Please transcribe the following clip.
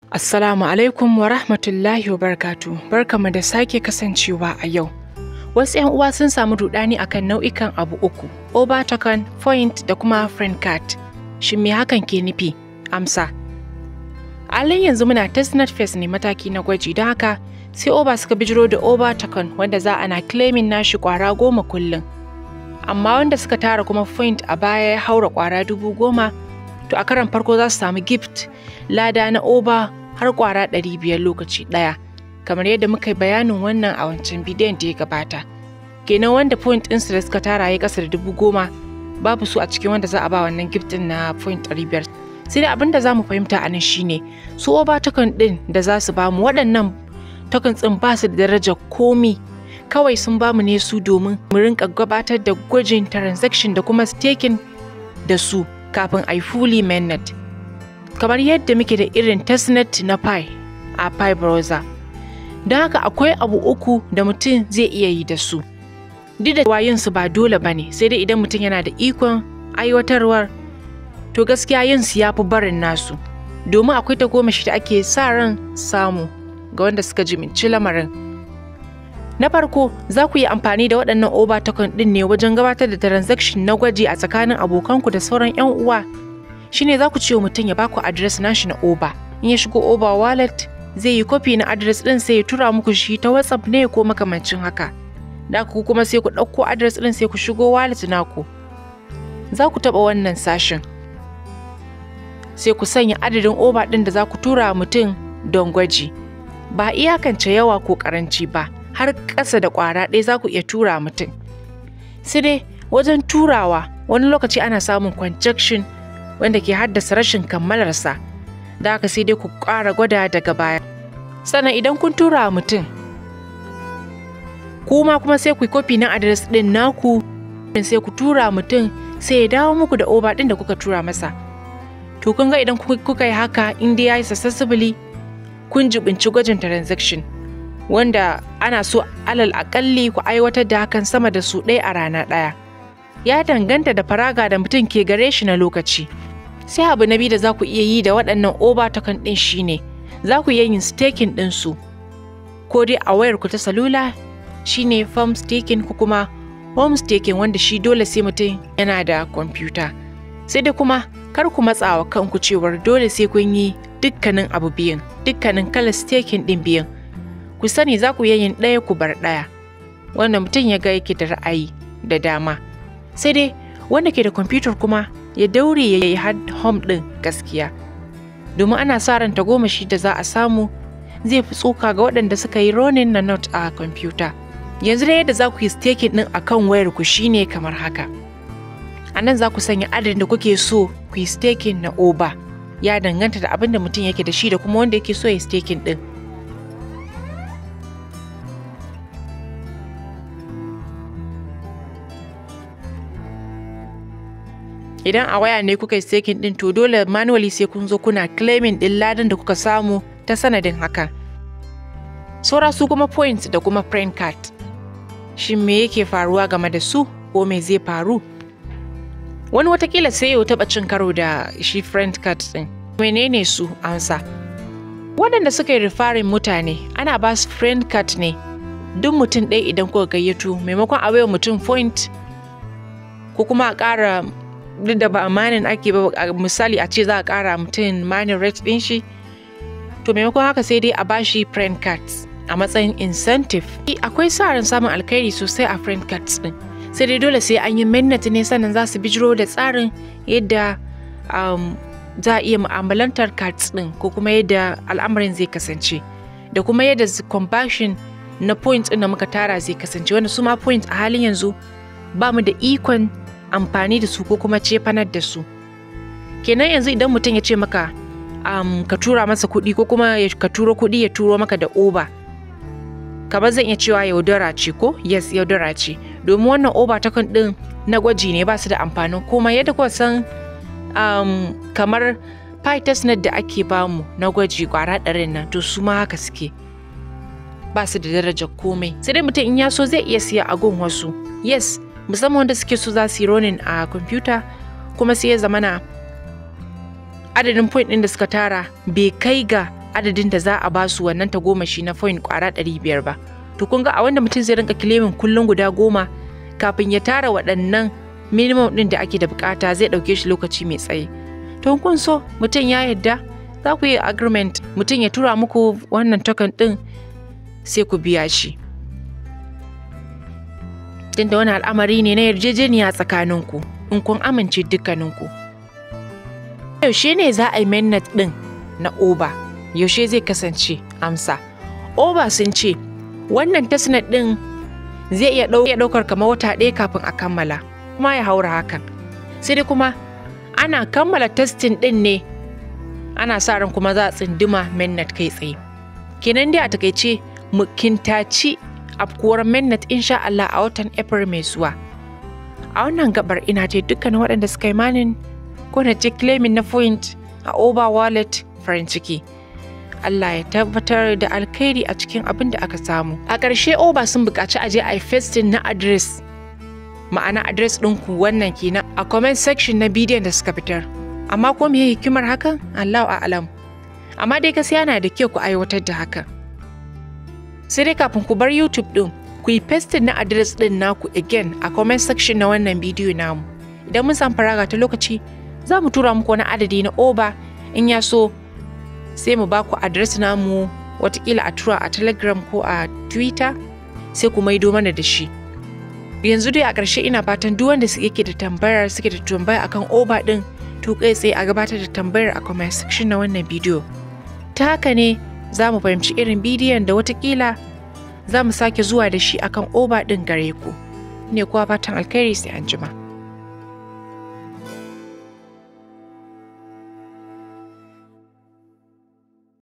Assalamu alaikum wa rahmatullahi wa barkatu. Barkamu da sake kasancewa a yau. Wasu 'yan uwa sun samu rudani akan nau'ikan abu uku, overtoken, point da kuma friend card. Shin me hakan ke nufi? Amsa. Alin yanzu muna testnet phase ne mataki na gwaji don haka sai oba suka bijiro da overtoken wanda za ana claiming nashi kwara goma kullum. Amma wanda suka tara kuma point a baya ya haura kwara dubu goma to a karan farko za su samu gift lada na oba har kwara ɗari biyar lokaci ɗaya kamar yadda muka yi bayanin wannan a wancan bidiyon da ya gabata kenan wanda point ɗinsu da suka tara ya ƙasa da dubu goma babu su a cikin wanda za a ba wannan gift ɗin na point ɗari biyar sai dai abin da za mu fahimta a nan shine su oba token ɗin da za su bamu waɗannan token ɗin ba su da darajar komi kawai sun bamu ne su domin mu rinka gabatar da gwajin transaction da kuma staking da su kafin a yi fully mainnet kamar yadda muke da irin testnet na pi a pi browser don haka akwai abu uku da mutum zai iya yi da su duk da yin su ba dole ba ne sai dai idan mutum yana da ikon aiwatarwar to gaskiya yin su ya fi barin nasu domin akwai ta goma shi da ake sa ran samu ga wanda suka jiminci lamarin na farko za ku yi amfani da waɗannan oba token ɗin ne wajen gabatar da transaction na gwaji a tsakanin abokanku da sauran 'yan uwa shine za ku ce wa mutum ya baku adres nashi na oba in ya shigo oba wallet zai yi kofi na adres ɗin sai ya tura muku shi ta whatsapp ne ko makamancin haka da ku kuma sai ku ɗauko adres ɗin sai ku shigo wallet naku za ku taɓa wannan sashen sai ku sanya adadin oba ɗin da za ku tura mutum don gwaji ba iyakance yawa ko ƙaranci ba har ƙasa da ƙwara ɗaya za ku iya tura mutum sai dai wajen turawa wani lokaci ana samun conjection wanda ke haddasa rashin kammalarsa da haka sai dai ku ƙara gwada daga baya sannan idan kun tura mutum kuma kuma sai ku yi kofi na adres ɗin naku sai ku tura mutum sai ya dawo muku da oba ɗin da kuka tura masa to kun ga idan kuka yi haka in dai ya yi successfully kun jibinci gwajin transaction wanda ana so alal akalli ku aiwatar da hakan sama da su ɗaya a rana ɗaya ya danganta da faraga da mutum ke gare shi na lokaci sai abu na biyu da za ku iya yi da waɗannan oba token ɗin shine za ku iya yin staking ɗin su ko dai a wayar ku ta salula shine farm staking ko kuma home staking wanda shi dole sai mutum yana da kwamfuta sai dai kuma kar ku matsawa kanku cewar dole sai kun yi dukkanin abu biyun dukkanin kalar staking ɗin biyun ku sani za ku yin ɗaya ku bar ɗaya wanda mutum ya ga yake da ra'ayi da dama sai dai wanda ke da kwamfutar kuma ya daure ya yi home ɗin gaskiya domin ana sa ran tagomashi da za a samu zai fi tsoka ga waɗanda suka yi ronin na not a kwamfuta yanzu da yadda za ku yi staking ɗin a kan wayar ku shine kamar haka a nan za ku sanya adadin da kuke so ku yi staking na oba ya danganta da abin da mutum yake da shi da kuma wanda yake so ya staking ɗin idan a waya ne kuka yi staking din to dole manually sai kun zo kuna claiming din ladan da kuka samu ta sanadin haka saura su kuma points da kuma friend card shin me yake faruwa game da su ko me zai faru wani watakila sai yau taɓa cin karo da shi friend card din menene su amsa waɗanda suka yi referring mutane ana ba su friend card ne duk mutum ɗaya idan kuka gayyato maimakon a mutum point ko kuma a ƙara duk da ba manin ake ba misali a ce za a kara mutum manin rate din shi to maimakon haka sai dai a bashi friend cards a matsayin incentive akwai sa ran samun alkhairi sosai a friend cards din sai dai dole sai an yi mainnet ne sannan za su bijiro da tsarin yadda za a iya mu'amalantar cards din ko kuma yadda al'amarin zai kasance da kuma yadda conversion na points din da muka tara zai kasance wanda su ma points a halin yanzu ba mu da ikon amfani da su ko kuma cefanar da su kenan yanzu idan mutum ya ce maka um, ka tura masa kuɗi ko kuma ka turo kuɗi ya turo maka da oba kamar zan iya cewa yaudara ce ko yes yaudara ce domin wannan oba ta kan ɗin na gwaji ne ba su da amfanin komai yadda kuwa san um, kamar testnet da ake bamu na gwaji kwara ɗarin nan to su ma haka suke ba su da darajar komai sai dai mutum in ya so zai iya siya a gun wasu yes musamman wanda suke so za su yi ronin a kwamfuta kuma sai ya zamana adadin point ɗin da suka tara bai kai ga adadin da za a ba su wannan tagomashi na point kwara ɗari biyar ba to kun ga a wanda mutum zai rinka kilemin kullum guda goma kafin ya tara waɗannan minimum ɗin da ake da bukata zai ɗauke shi lokaci mai tsaye to kun so mutum ya yadda za ku yi agreement mutum ya tura muku wannan token ɗin sai ku biya shi tunda wani al'amari ne na yarjejeniya tsakaninku in kun amince dukkaninku yaushe ne za a yi mainnet ɗin na oba yaushe zai kasance amsa oba sun ce wannan testnet ɗin zai iya ɗaukar kamar wata ɗaya kafin a kammala kuma ya haura hakan sai dai kuma ana kammala testing ɗin ne ana sa ran kuma za a tsinduma mainnet kai tsaye kenan dai a takaice mu kintaci afkuwar mainnet insha Allah a watan April mai zuwa a wannan gabar ina ce dukkanin waɗanda suka yi manin ko na ce claiming na point a Oba wallet farin ciki Allah ya tabbatar da alkhairi a cikin abin da aka samu a ƙarshe Oba sun buƙaci a je a yi festin na address ma'ana address ɗinku wannan kenan a comment section na bidiyon da suka fitar amma ko me hikimar hakan Allahu a'lam amma dai gaskiya yana da kyau ku aiwatar da hakan sai dai kafin ku bar YouTube ɗin ku yi pasting na address ɗin naku again a comment section na wannan bidiyo namu idan mun samu faraga ta lokaci za mu tura muku wani adadi na oba in ya so sai mu ba ku address namu watakila a tura a telegram ko a twitter sai ku maido mana da shi yanzu dai a ƙarshe ina fatan duk wanda yake da tambayar suke da tambaya akan oba ɗin to kai tsaye a gabatar da tambayar a comment section na wannan bidiyo ta haka ne za mu fahimci irin bidiyon da watakila za mu sake zuwa da shi akan oba ɗin gare ku ne kuwa fatan alkhairi sai an jima.